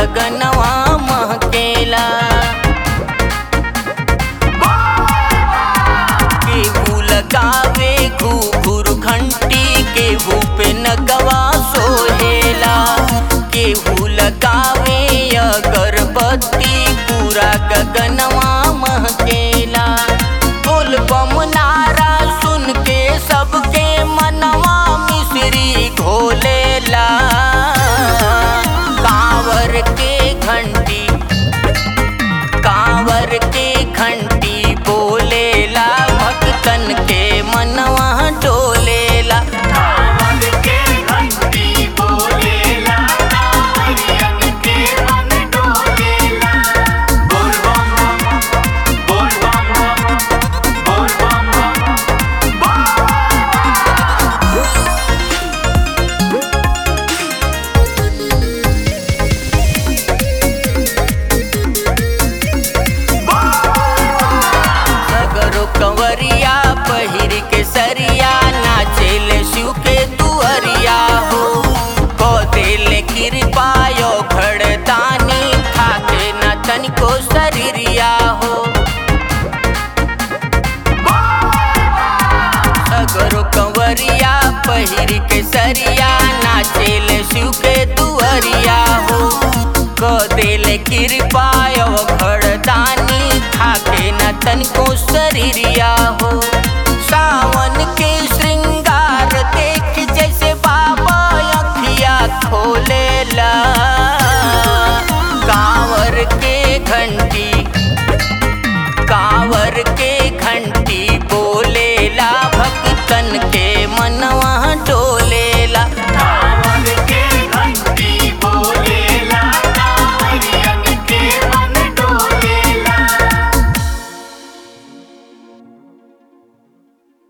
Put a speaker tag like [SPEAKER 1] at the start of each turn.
[SPEAKER 1] गगनवा महकेला केहू लगावे घूघूर घंटी केहू पे नगवा सोहेला केहू लगावे अगरबत्ती पूरा गगनवा महकेला बोल बम नारा सुन के सबके मनवा मिश्री घोलेला कांवर के घंटी कांवर के घंटी बोलेला भक्तन के मनवा डोलेला
[SPEAKER 2] कांवर के घंटी बोलेला कांवरियन के मन डोलेला बोल बम बम बोल बम बम बोल बम बम
[SPEAKER 1] सगरो कंवरिया पहिर के सरिया नाचेल शिव के दुअरिया हो को दिल कृपा यो घड़दानी थाके न तनिको शरीरिया हो सगरो कंवरिया पहिर के सरिया नाचेल शिव के दुअरिया हो को दिल कृपा यो घड़दानी थाके न तनिको शरीरिया हो